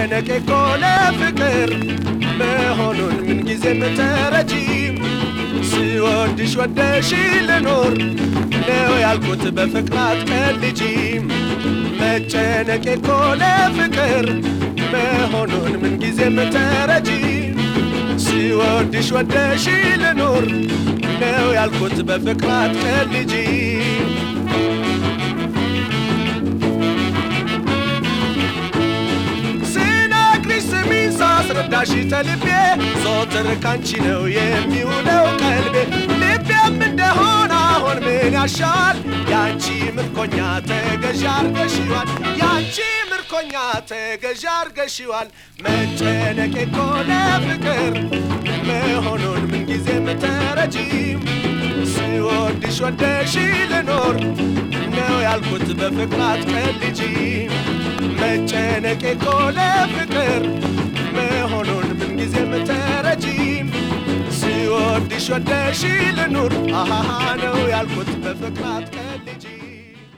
መጨነቄ እኮ ለፍቅር መሆኑን ምንጊዜም ተረጂ ስወድሽ ወደሽ ልኖር ነው ያልኩት በፍቅራት ቀልጂ መጨነቄ እኮ ለፍቅር መሆኑን ምንጊዜም ተረጂ ስወድሽ ወደሽ ልኖር ነው ያልኩት በፍቅራት ቀልጂ ስነግርሽ ስሚኝ ሳስረዳሽ ተልቤ ዞትር ካንቺ ነው የሚውለው ቀልቤ ልቤም እንደሆነ አሁን ምን ያሻል ያንቺ ምርኮኛ ተገዥ አርገሽዋል ያንቺ ምርኮኛ ተገዥ አርገሽዋል መጨነቄ እኮ ለፍቅር መሆኑን ምንጊዜም ተረጂ ስወድሽ ወደሽ ልኖር ነው ያልኩት በፍቅራት ቀልጂ መጨነቄ እኮ ለፍቅር መሆኑን ምንጊዜም ተረጂ ስወድሽ ወደሽ ልኑር አሃሃ ነው ያልኩት በፍቅራት